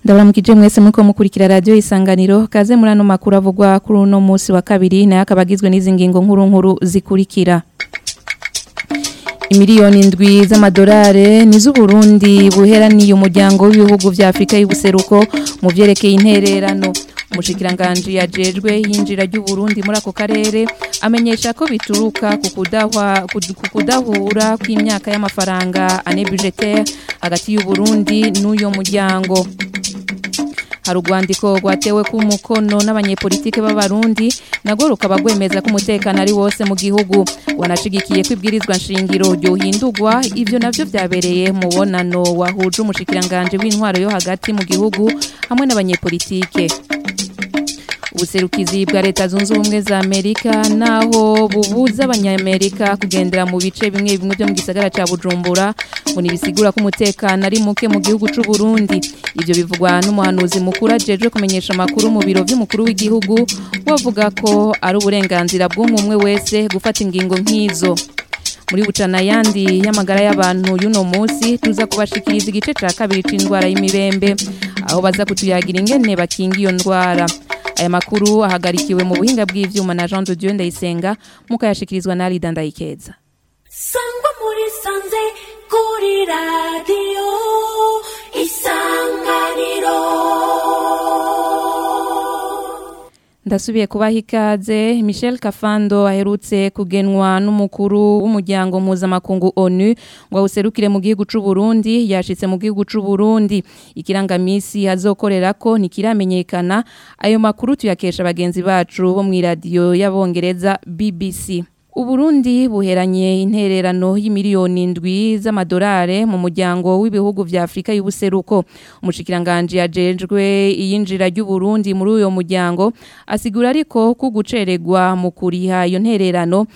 ndabaramukije mwese muko mukurikira radio isanganiro kaze muri ano makuru avugwa kuri uno munsi wa kabiri nayo akabagizwe n'izi ngingo nkuru nkuru zikurikira Imiliyoni indwi z'amadolari ni z'Uburundi buheraniye umuryango w'ibihugu vya Afrika y'ubuseruko mu vyerekeye intererano umushikiranganje yajejwe yinjira ry'Uburundi muri ako karere amenyesha ko bituruka ku kudahwa ku kudahura kw'imyaka y'amafaranga ane budgetaire hagati y'Uburundi n'uyo muryango hari urwandiko rwatewe ku mukono n'abanyepolitike b'abarundi nagwo rukaba rwemeza ko umutekano ari wose mu gihugu wanashigikiye ko ibwirizwa nshingiro ryohindurwa ivyo navyo vyabereye mu bonano wahuje umushikiranganje w'intwaro yo hagati mu gihugu hamwe n'abanyepolitike ubuserukizi bwa leta zunze ubumwe za amerika naho bubuza abanyamerika kugendera mu bice bimwe bimwe byo mu gisagara ca bujumbura ngo nibisigura ko umutekano ari muke mu gihugu c'u Burundi ivyo bivugwa n'umuhanuzi mukuru ajejwe kumenyesha amakuru mu biro vy'umukuru w'igihugu wavuga ko ari uburenganzira bw'umwe wese gufata ingingo nk'izo muri bucana yandi y'amagara y'abantu y'uno munsi tuza kubashikiriza igice ca kabiri c'indwara y'imibembe aho baza kutuyagira ingene bakinga iyo ndwara aya makuru ahagarikiwe mu buhinga bw'ivyuma na Jean de Dieu Ndayisenga mukayashikirizwa na Alida Ndayikeza sangwa muri sanze kuri radio isanganiro Ndasubiye kubaha ikaze Michel Kafando aherutse kugenwa n'umukuru w'umuryango mpuzamakungu ONU ngo awuserukire mu gihugu c'u Burundi yashitse mu gihugu c'u Burundi ikirangamisi azokorera ko ntikiramenyekana ayo makuru tuyakesha bagenzi bacu bo mu radio y'abongereza BBC Uburundi buheranye intererano y'imiliyoni indwi z'amadolari mu muryango w'ibihugu vya Afrika y'ubuseruko umushikiranganje yajejwe iyinjira ry'Uburundi muri uyo muryango asigura ariko ko guceregwa mu kuriha iyo ntererano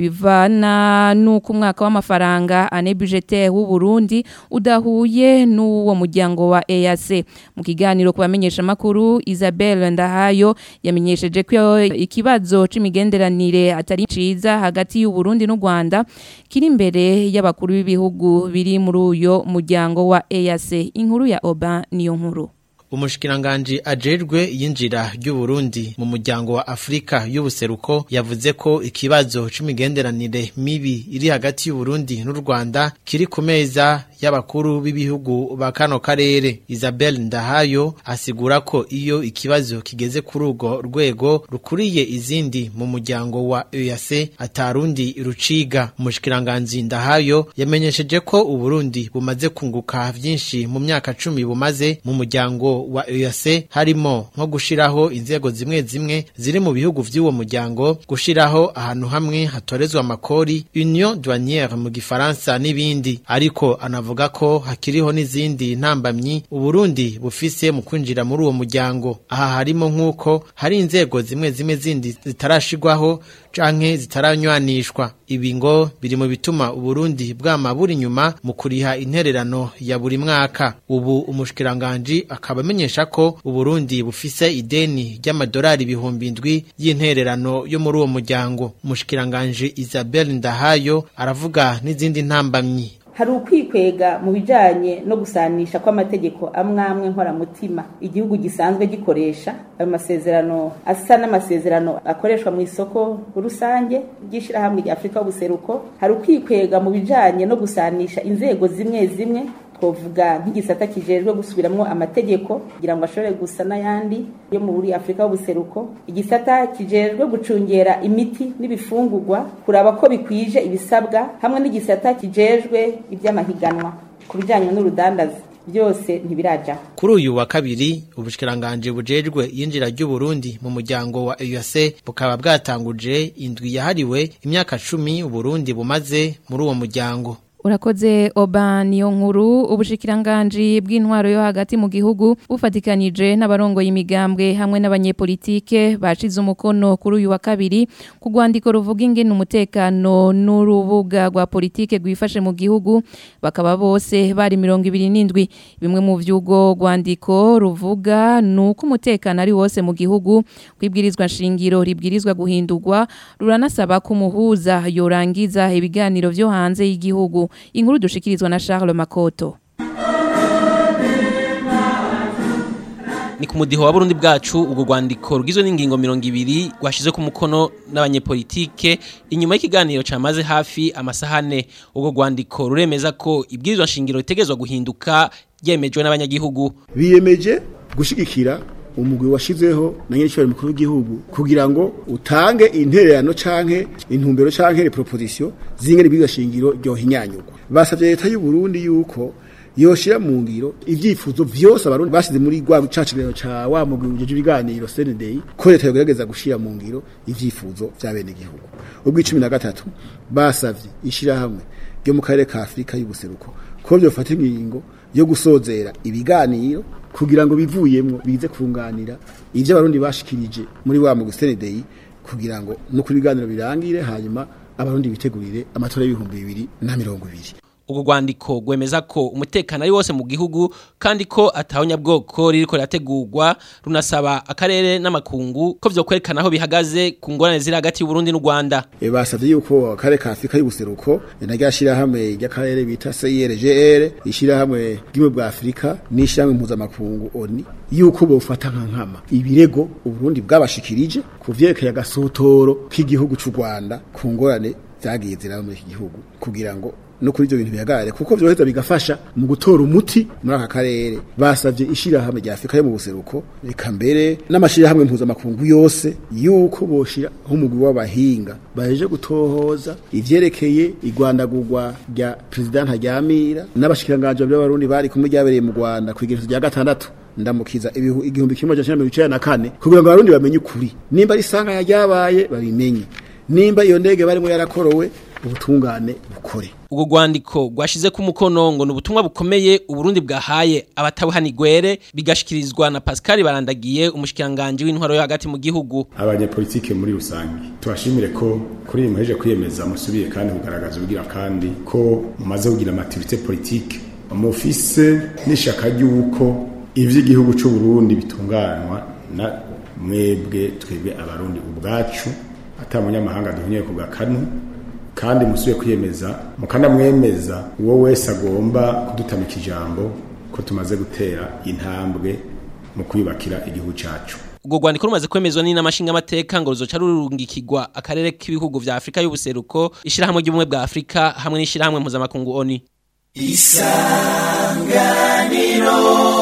bivana nuko umwaka w'amafaranga ane budgetaire w'u Burundi udahuye n'uwo muryango wa EAC mu kiganiro kubamenyesha makuru Isabelle Ndahayo yamenyesheje ko ikibazo c'imigenderanire atari ciza hagati y'u Burundi n'u Rwanda kiri imbere y'abakuru b'ibihugu biri muri uyo muryango wa EAC inkuru ya Oba niyo nkuru Umushikiranganje ajejwe yinjira ry'Uburundi mu muryango wa Afrika y'ubuseruko yavuze ko ikibazo c'imigenderanire mibi iri hagati y'Uburundi n'u Rwanda kiri ku meza y'abakuru b'ibihugu ba kano karere Isabelle Ndahayo asigura ko iyo ikibazo kigeze kuri urwo rwego rukuriye izindi mu muryango wa EAC atarundi ruciga umushikiranganje Ndahayo yamenyesheje ko Uburundi bumaze kunguka vyinshi mu myaka cumi bumaze mu muryango wa EAC harimo nko gushiraho inzego zimwe zimwe ziri mu bihugu vy'uwo muryango gushiraho ahantu hamwe hatorezwa amakori Union douanière mu gifaransa n'ibindi ariko anavuga ko hakiriho n'izindi ntambamyi Uburundi bufise mu kwinjira muri uwo muryango aha harimo nk'uko hari inzego zimwe zimwe zindi zitarashigwaho canke zitaranywanishwa ibi ngo biri mu bituma Uburundi bwama buri nyuma mu kuriha intererano ya buri mwaka ubu umushikiranganje akaba amenyesha ko Uburundi bufise ideni ry'amadolari ibihumbi indwi y'intererano yo muri uwo muryango umushikiranganje Isabelle Ndahayo aravuga n'izindi ntambamyi hari ukwikwega mu bijanye no gusanisha kw'amategeko amwamwe nkoramutima igihugu gisanzwe gikoresha ayo masezerano asa n'amasezerano akoreshwa mu isoko rusange ry'ishirahamwe rya Afrika y'ubuseruko hari ukwikwega mu bijanye no gusanisha inzego zimwe zimwe twovuga nk'igisata kijejwe gusubiramwo amategeko kugira ngo ashobore gusa n'ayandi yo muri Afrika y'ubuseruko igisata kijejwe gucungera imiti n'ibifungurwa kuraba ko bikwije ibisabwa hamwe n'igisata kijejwe iby'amahiganwa ku bijyanye n'urudandazi byose ntibiraja kuri uyu wa kabiri ubushikiranganje bujejwe yinjira ry'Uburundi mu muryango wa EAC bukaba bwatanguje indwi yahariwe imyaka cumi Uburundi bumaze muri uwo muryango Urakoze oba niyo nkuru ubushikiranganje bw'intwaro yo hagati mu gihugu bufatikanije n'abarongoye imigambwe hamwe n'abanyepolitike bashize umukono kuri uyu wa kabiri ku rwandiko ruvuga ingene umutekano n'urubuga rwa politike rwifashe mu gihugu bakaba bose bari mirongo ibiri n'indwi bimwe mu vy'ubwo rwandiko ruvuga nuko umutekano ari wose mu gihugu kwibwirizwa nshingiro ribwirizwa guhindurwa ruranasaba ko umuhuza yorangiza ibiganiro vyo hanze y'igihugu inkuru dushikirizwa na Charles Makoto ni ku mudiho wa Burundi bwacu ubwo rwandiko rugizwe n'ingingo mirongo ibiri rwashyize ku mukono n'abanyepolitike inyuma y'ikiganiro cyamaze hafi amasaha ane ubwo rwandiko ruremeza ko ibwirizwa nshingiro ritegerezwa guhinduka ryemejwe n'abanyagihugu biyemeje gushigikira umugwi washizeho na nyiricyo mukuru w'igihugu kugira ngo utange intererano canke intumbero canke proposition zingene ibwirizwa shingiro ryohinyanyurwa basavye leta y'u Burundi yuko yoshira mu ngiro ivyifuzo vyose abarundi bashize muri gwa cacigero ca wa mugwi ujeje ibiganiro CNDI ko leta yogerageza gushira mu ngiro ivyifuzo vya bene gihugu ubwo 13 basavye ishira hamwe ryo mu karere ka Afrika y'ubuseruko ko byofata ingingo yo gusozera ibiganiro kugira ngo bivuyemwo bize kunganira ivyo abarundi bashikirije muri wa mugwi CNDI kugira ngo no kuri ibiganiro birangire hanyuma abarundi bitegurire amatora y'ibihumbi bibiri na mirongo ibiri ubwo rwandiko rwemeza ko umutekano ari wose mu gihugu kandi ko atawunyabwoko ririko rirategurwa runasaba akarere n'amakungu ko vyokwerekana aho bihagaze ku ngorane ziri hagati y'Uburundi n'u Rwanda e basavye yuko akarere ka Afrika y'ubuseruko naryashira hamwe ry'akarere bita CIRGL ishira hamwe bw'imwe bwa Afrika n'ishyamwe mpuzamakungu ONU yuko bofata nka nkama ibirego Uburundi bwabashikirije kuvyerekeye agasotoro k'igihugu c'u Rwanda ku ngorane zagiye ziraba muri iki gihugu kugira ngo no kuri ibyo bintu bihagarare kuko byoheza bigafasha mu gutora umuti muri aka karere basavye ishirahamwe rya Afrika yo mu buseruko reka mbere n'amashirahamwe mpuzamakungu yose yuko boshira nk'umugwi w'abahinga baje gutohoza ivyerekeye igwandagurwa rya president Ntaryamira n'abashikiranganje b'abarundi bari kumwe ryabereye mu Rwanda kwigerezo rya gatandatu ndamukiza ibihu igihumbi kimwe cyane mirongo icenda na kane kugira ngo abarundi bamenye ukuri nimba ari sanga ryabaye babimenye nimba iyo ndege barimo yarakorowe ubutungane bukore ubwo rwandiko rwashize ku mukono ngo ni ubutumwa bukomeye uburundi bwahaye abatabuhanigwere bigashikirizwa na Pascal Barandagiye umushikiranganje w'intwaro yo hagati mu gihugu abanyepolitike muri rusange tubashimire ko kuri iyi muheje kwiyemeza musubiye kandi kugaragaza ubugira kandi ko mumaze kugira amativite politike mufise n'ishaka ry'uko ivy'igihugu c'u Burundi bitunganywa na mwebwe twebwe abarundi ubwacu ata munyamahanga duhunye ku gakanu kandi musuye kwiyemeza mukanamwemeza uwo wese agomba kudutamika ijambo ko tumaze gutera intambwe mu kwiyubakira igihugu cyacu ubwo rwandiko rumaze kwemezwa n'inamashinga amateka ngo ruzoca rurungikirwa akarere k'ibihugu vya Afrika y'ubuseruko ishirahamwe ry'ubumwe bwa Afrika hamwe n'ishirahamwe mpuzamakungu ONU isanganiro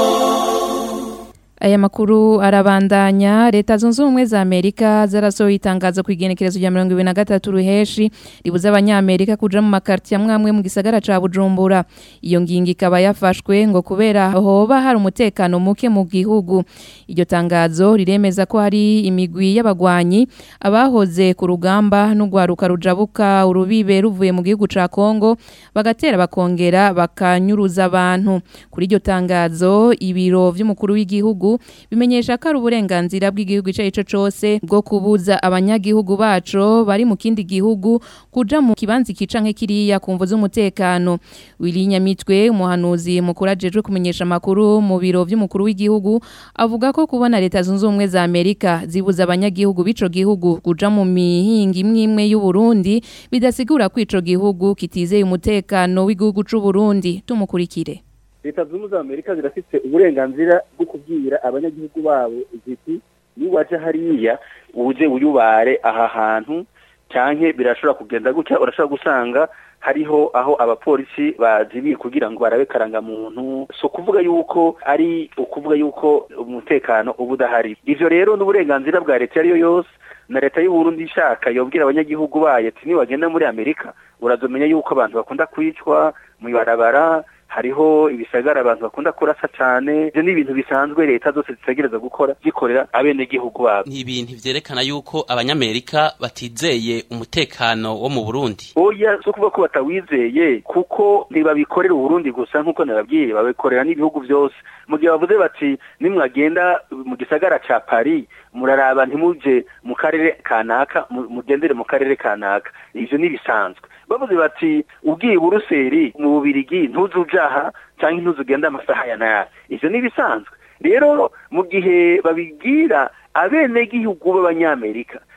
Aya makuru arabandanya leta zunze ubumwe za Amerika zarasohoye itangazo ku igenekerezo rya 2023 ruheshi ribuza abanyamerika kuja mu makarti amwe mu gisagara ca Bujumbura iyo ngingo ikaba yafashwe ngo kubera hoba hari umutekano muke mu gihugu iryo tangazo riremeza ko hari imigwi y'abagwanyi abahoze ku rugamba n'ugwaruka rujabuka urubibe ruvuye mu gihugu ca Kongo bagatera bakongera bakanyuruza abantu kuri iryo tangazo ibiro vy'umukuru w'igihugu bimenyesha ko ari uburenganzira bw'igihugu icyo ari cyo cyose bwo kubuza abanyagihugu bacu bari mu kindi gihugu kuja mu kibanza kica nk'ikiriya ku mvu z'umutekano Willy Nyamitwe umuhanuzi mukuru ajejwe kumenyesha amakuru mu biro by'umukuru w'igihugu avuga ko kubona leta zunze ubumwe za Amerika zibuza abanyagihugu b'ico gihugu kuja mu mihinga imwe imwe y'u Burundi bidasigura ko ico gihugu kitizeye umutekano w'igihugu c'u Burundi tumukurikire leta zunze ubumwe za amerika zirafite uburenganzira bwo kubwira abanyagihugu babo ziti niwaje hariya uje uyubare aha hantu cyane birashobora kugenda gutya urashobora gusanga hariho aho abapolisi bazibiye kugira ngo barabe karangamuntu so kuvuga yuko ari ukuvuga yuko umutekano uba udahari ivyo rero n'uburenganzira bwa leta ariyo yose na leta y'uburundi ishaka yobwira abanyagihugu bayo ati niwagenda muri amerika urazomenya yuko abantu bakunda kwicwa mu ibarabara hariho ibisagara abantu bakunda kurasa cyane ibyo ni ibintu bisanzwe leta zose zitegereza gukora zikorera abenegihugu babo ni ibintu vyerekana yuko abanyamerika batizeye umutekano wo mu burundi oya so kuvuga ko batawizeye kuko ntibabikorera uburundi gusa nk'uko nababwiye babikorera n'ibihugu byose mu gihe bavuze bati nimwagenda mu gisagara ca paris muraraba ntimuje mu karere kanaka mugendere mu karere kanaka ivyo ni bisanzwe bavuze bati ubwiye buruseli mu bubirigi ntuzujaha cyangwa ntuzugenda amasaha ya naya ivyo ni bisanzwe rero mu gihe babibwira abenegihugu b'abanyamerika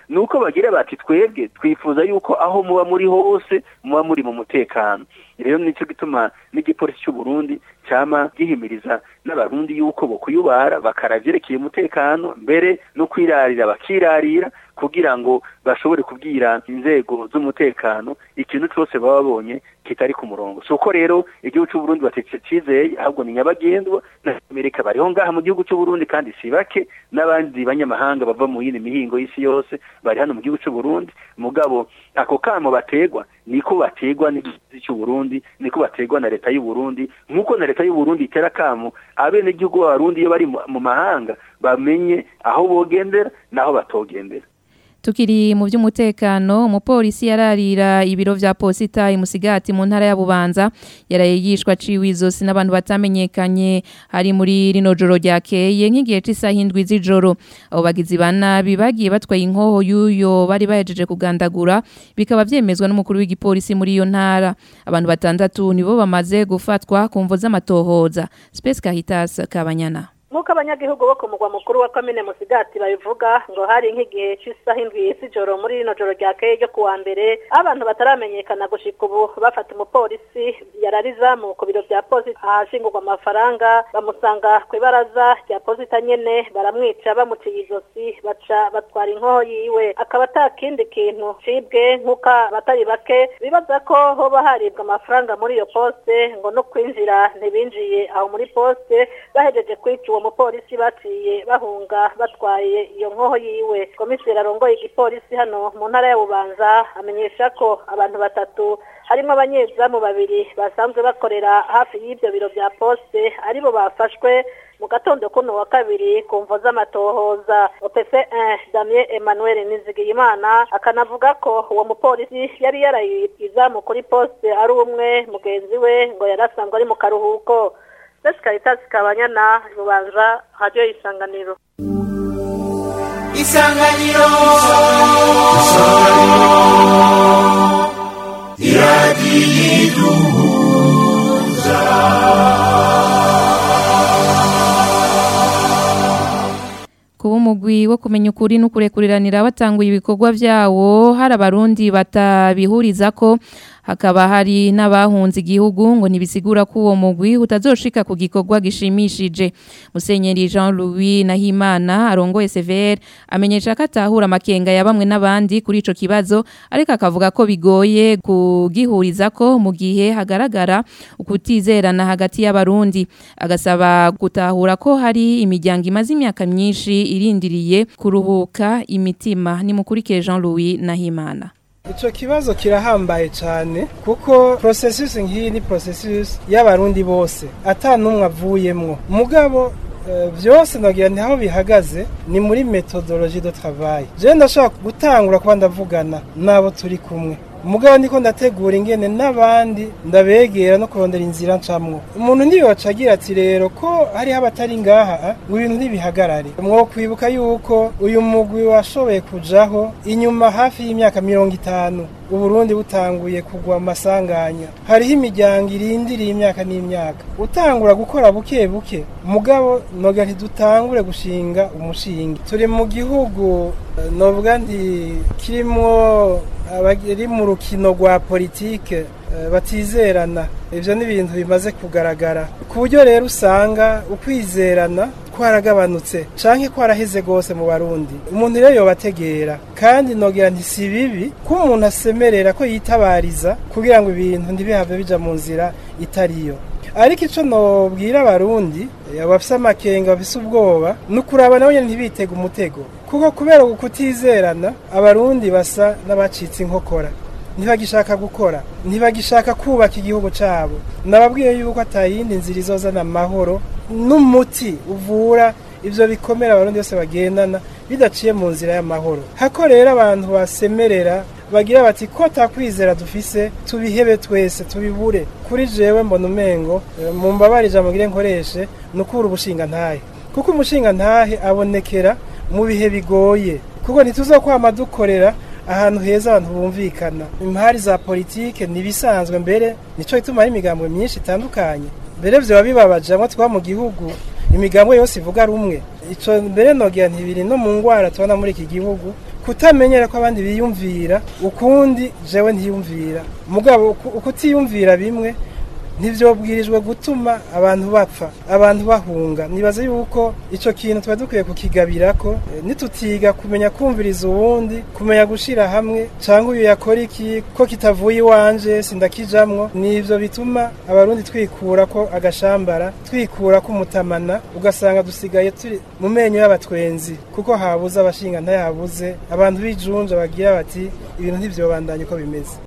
nuko bagira bati twebwe twifuza yuko aho muba muri hose muba muri mu mutekano rero nicyo gituma n'igipolisi cy'u Burundi cyama gihimiriza n'abarundi yuko bo kuyubara bakaravyerekeye umutekano mbere no kwirarira bakirarira kugira ngo bashobore kubwira inzego z'umutekano ikintu cyose baba babonye kitari ku murongo so uko rero igihugu cy'u Burundi batetse cizeye ahubwo ni nyabagendwa na Amerika bariho ngaha mu gihugu cy'u Burundi kandi si bake n'abandi banyamahanga bava mu yindi mihingo y'isi yose bari hano mu gihugu cy'u Burundi mugabo ako kamo bategwa niko bategwa n'igihugu cy'u Burundi niko bategwa na leta y'u Burundi nkuko na leta y'u Burundi itera kamo abene gihugu b'abarundi iyo bari mu mahanga bamenye aho bogendera naho batogendera Tukiri mu by'umutekano umupolisi yararira ibiro vya posita imusigati mu ntara ya Bubanza yaraye yishwa ciwe izosi n'abantu batamenyekanye hari muri rino joro ryakeye nk'igihe c'isaha indwi z'ijoro abo bagizi banabi bagiye batwaye inkoho y'uyo bari bahejeje kugandagura bikaba vyemezwa n'umukuru w'igipolisi muri iyo ntara abantu batandatu nibo bamaze gufatwa ku mvo z'amatohoza Space Caritas Kabanyana nk'uko abanyagihugu bo ku mugwa mukuru wa komine musigati babivuga ngo hari nk'igihe cy'isaha indwi z'ijoro muri rino joro ryakeye ryo kuwa mbere abantu bataramenyekana gushika ubu bafata umupolisi yararizamu ku biro bya posita ahashingurwa amafaranga bamusanga ku ibaraza rya posita nyene baramwica bamuciye izosi baca batwara inkoho yiwe akaba ata kindi kintu cibwe nk'uko abatari bake bibaza ko hoba haribwa amafaranga muri iyo poste ngo no kwinjira ntibinjiye aho muri poste bahejeje kwica uwo mupolisi baciye bahunga batwaye iyo nkoho yiwe komiseri arongoye igipolisi hano mu ntara ya bubanza amenyesha ko abantu batatu harimo abanyezamu babiri basanzwe bakorera hafi y'ibyo biro bya poste aribo bafashwe mu gatondo kuno wa kabiri ku mvo z'amatohoza opc 1 damien emmanuel nizigiyimana akanavuga ko uwo mupolisi yari yaraye izamu kuri poste ari umwe mugenzi we ngo yari asanzwe ari mu karuhuko Besi Caritas Kabanyana Rubanza Radio Isanganiro Isanganiro Iradiyiduhuza kuba umugwi wo kumenya ukuri n'ukurekuriranira batanguye ibikorwa vyawo hari abarundi batabihuriza ko hakaba hari n'abahunze igihugu ngo nibisigura ko uwo mugwi utazoshika ku gikorwa gishimishije Musenyeri Jean Louis Nahimana arongoye CVR amenyesha ko atahura amakenga ya bamwe n'abandi kuri ico kibazo ariko akavuga ko bigoye kugihuriza ko mu gihe hagaragara ukutizerana hagati y'abarundi agasaba gutahura ko hari imiryango imaze imyaka myinshi irindiriye kuruhuka imitima ni mukurikire Jean Louis Nahimana Ico kibazo kirahambaye cyane kuko processus nk'iyi ni processus y'abarundi bose ata numwe avuyemwo mugabo uh, byose nagira nti aho bihagaze ni muri methodologie de travail je ndashaka gutangura kuba ndavugana nabo turi kumwe umugabo niko ndategura ingene n'abandi ndabegera no kurondera inzira ncamwo umuntu ntiyoca agira ati rero ko hariho abatari ngaha ngo ibintu ntibihagarare mwo kwibuka yuko uyu mugwi washoboye kujaho inyuma hafi y'imyaka mirongo itanu uburundi butanguye kugwa amasanganya hariho imiryango irindiriye imyaka n'imyaka utangura gukora buke buke mugabo noga ntidutangure gushinga umushinga turi mu gihugu novuga nti kirimwo abari mu rukino rwa politike batizerana ibyo ni ibintu bimaze kugaragara ku buryo rero usanga ukwizerana kwaragabanutse canke kwaraheze gose mu barundi umuntu rero yobategera kandi nogira nti si bibi ko umuntu asemerera ko yitabariza kugira ngo ibintu ntibihave bija mu nzira itariyo ariko ico nobwira abarundi abafise amakenga bafise ubwoba ni ukuraba nabo nyene ntibitega umutego kuko kubera kutizerana abarundi basa n'abacitse inkokora ntibagishaka gukora ntibagishaka kubaka igihugu cyabo nababwiye yuko atayindi nzira izozana amahoro n'umuti uvura ibyo bikomera abarundi bose bagendana bidaciye mu nzira y'amahoro hako rero abantu basemerera bagira bati ko takwizera dufise tubihebe twese tubibure kuri jewe mbona umengo mu mbabare ijambo ngire nkoreshe ni ukubura ubushinga ntahe kuko umushinga ntahe abonekera mu bihe bigoye kuko ntituzokwama dukorera ahantu heza abantu bumvikana impari za politike nibisanzwe mbere nico ituma hari imigambwe myinshi itandukanye mbere vyoba bibabaje amwe twa mu gihugu imigambwe yose ivuga rumwe ico mbere nogira ntibiri no mu ngwara tubona muri iki gihugu kutamenyera ko abandi biyumvira ukundi jewe ntiyumvira mugabo uku- ukutiyumvira bimwe ntivyobwirijwe gutuma abantu bapfa abantu bahunga nibaza yuko ico kintu tuba dukwiye kukigabirako eh, nitutiga kumenya kumviriza uwundi kumenya gushira hamwe canke uyu yakora iki ko kitavuye iwanje sindakijamwo nivyo bituma abarundi twikura ko agashambara twikura ko umutamana ugasanga dusigaye turi mu menyo y'abatwenzi kuko habuze abashinga ntayabuze abantu bijunja bagira bati ibintu ntivyobandanye uko bimeze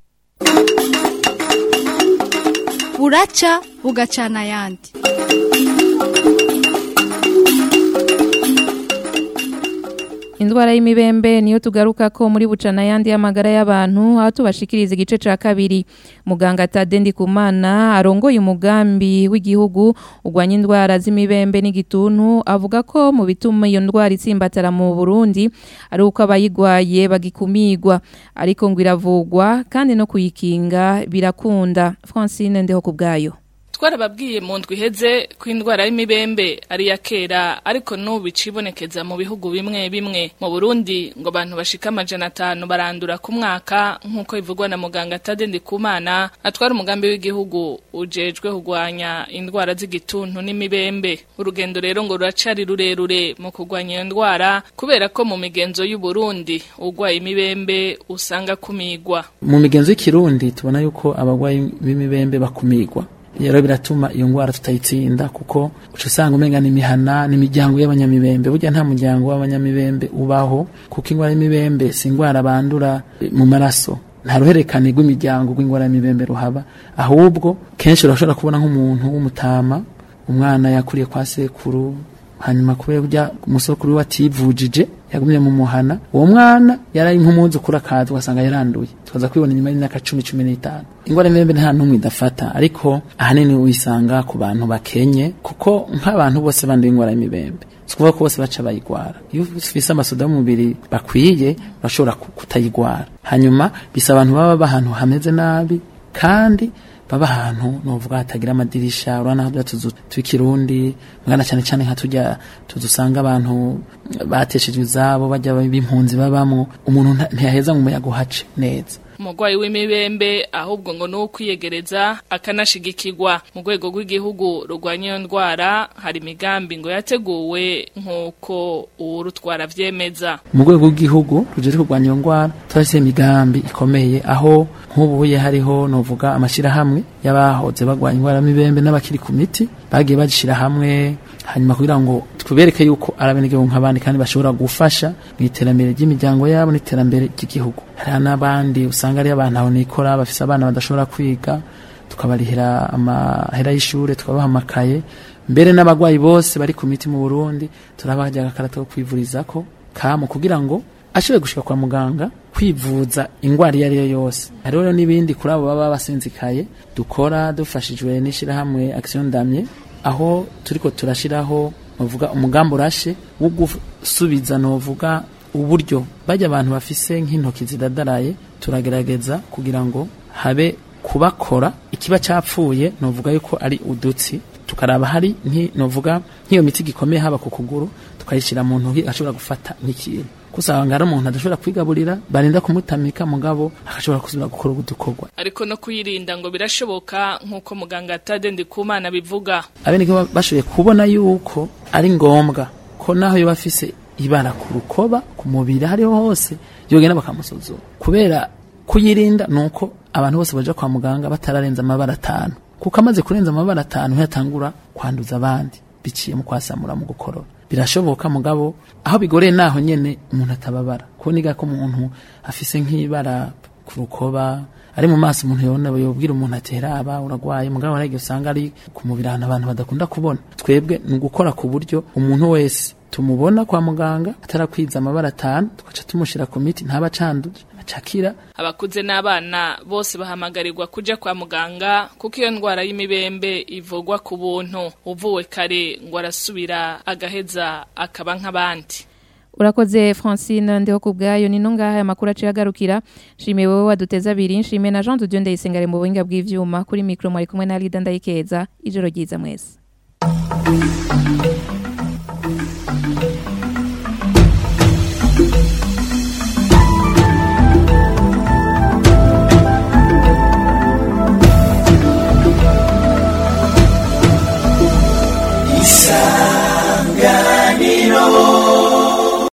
buraca bugacana ayandi Indwara y'imibembe niyo tugaruka ko muri bucana yandi y'amagara y'abantu aho tubashikiriza igice ca kabiri muganga Tadendi Kumana arongoye umugambi w'igihugu ugwanya indwara z'imibembe n'igituntu avuga ko mu bituma iyo ndwara itsimbatara mu Burundi ari uko abayigwaye bagikumirwa ariko ngo iravugwa kandi no kuyikinga birakunda Francine ndeho kubgayo twarababwiye mu ndwi iheze ko indwara y'imibembe ari iya kera ariko n'ubu icibonekeza mu bihugu bimwe bimwe mu burundi ngo abantu bashika amajana atanu barandura ku mwaka nk'uko bivugwa na muganga Tade Ndikumana atwara umugambi w'igihugu ujejwe kurwanya indwara z'igituntu n'imibembe urugendo rero ngo ruracari rurerure mu kurwanya iyo ndwara kubera ko mu migenzo y'u Burundi urwaye imibembe usanga kumigwa mu migenzo y'ikirundi tubona yuko abagwayi b'imibembe bakumigwa rero biratuma iyo ngwara tutayitsinda kuko uca usanga umenga n'imihana n'imiryango y'abanyamibembe burya nta muryango w'abanyamibembe ubaho kuko ingwara y'imibembe si ingwara bandura mu maraso nta ruhererekane rw'imiryango rw'ingwara y'imibembe ruhaba ahubwo kenshi urashobora kubona nk'umuntu w'umutama umwana yakuriye kwa sekuru hanyuma kubera urya umusokuru we ativujije yagumye mu muhana uwo mwana yari nk'umwuzukuru akaza ugasanga yaranduye tukaza kwibona inyuma y'imyaka cumi cumi n'itanu ingwara y'imibembe nta n'umwe idafata ariko ahanini uyisanga ku bantu bakenye kuko nk'abantu bose banduye ingwara y'imibembe si ukuvuga ko bose baca bayigwara iyo ufise amasoda y'umubiri bakwiye urashobora ku- kutayigwara hanyuma bisaba abantu baba baba ahantu hameze nabi kandi baba ahantu novuga hatagira amadirisha urabona hariya tuzu tw'ikirundi mwana cyane cyane nka tujya tuzu usanga abantu bateshejwe izabo bajya b'impunzi babamwo umuntu nta- ntiyaheza ngo umuyaga uhace neza umurwayi w'imibembe ahubwo ngo ni uwo kwiyegereza akanashigikirwa mu rwego rw'igihugu rurwanya iyo ndwara hari imigambi ngo yateguwe nk'uko uwurutwara avyemeza mu rwego rw'igihugu ruje kurwanya iyo ndwara turashyize imigambi ikomeye aho nk'ubuye hariho novuga amashyirahamwe y'abahoze barwanya indwara y'imibembe n'abakiri ku miti bagiye bagishyira hamwe hanyuma kugira ngo tubereke yuko ari abenegihugu nk'abandi kandi bashobora gufasha mu iterambere ry'imiryango yabo n'iterambere ry'igihugu hari n'abandi usanga ari abantu aho nikora bafise abana badashobora kwiga tukabarihira amahera y'ishure tukabaha amakaye mbere n'abagwayi bose bari ku miti mu Burundi turabaha agakarata ko kwivurizako kamu kugira ngo ashobore gushika kwa muganga kwivuza ingwara iyo ari yo yose hariho rero n'ibindi kuri abo baba basinzikaye dukora dufashijwe n'ishirahamwe action damye aho turiko turashiraho novuga umugambi urashe wo gusubiza novuga uburyo bajya abantu bafise nk'intoki zidadaraye turagerageza kugira ngo habe kubakora ikiba cyapfuye novuga yuko ari udutsi tukaraba hari nki novuga nk'iyo miti gikomeye haba ku kuguru tukayishyira mu ntoki ashobora gufata nk'ikintu kusanga ari umuntu adashobora kwigaburira barinda kumutamika mugabo agashobora gusubira gukora udukorwa ariko no kuyirinda ngo birashoboka nk'uko muganga Tade Ndikumana bivuga abenegihugu bashoboye kubona yuko ari ngombwa ko naho yoba afise ibara ku rukoba ku mubiri hariho hose yogenda bakamusuzuma kubera kuyirinda nuko abantu bose baja kwa muganga batararenza amabara atanu kuko amaze kurenza amabara atanu yatangura kwanduza abandi biciye mu kwasamura mu gukorora birashoboka mugabo aho bigoreye naho nyene umuntu atababara kuboniga ko umuntu afise nk'ibara ku rukoba ari mu maso umuntu yobona yobwira umuntu atera aba uragwaye mugabo arege usanga ari ku mubiri ahantu abantu badakunda kubona twebwe ni ugukora ku buryo umuntu wese tumubona kwa muganga atarakwiza amabara atanu tugaca tumushira ku miti ntaba acanduje acakira abakuze n'abana bose bahamagarirwa kuja kwa muganga kuko iyo ndwara y'imibembe ivugwa ku buntu uvuwe kare ngo arasubira agaheza akaba nk'abandi Urakoze Francine ndiho kubgayo nino ngaha aya makuru aciye agarukira shimiye wowe waduteza abiri shimiye na Jean de Dieu ndayisengare mu buhinga bw'ivyuma kuri micro mwari kumwe na Lida ndayikeza ijoro ryiza mwese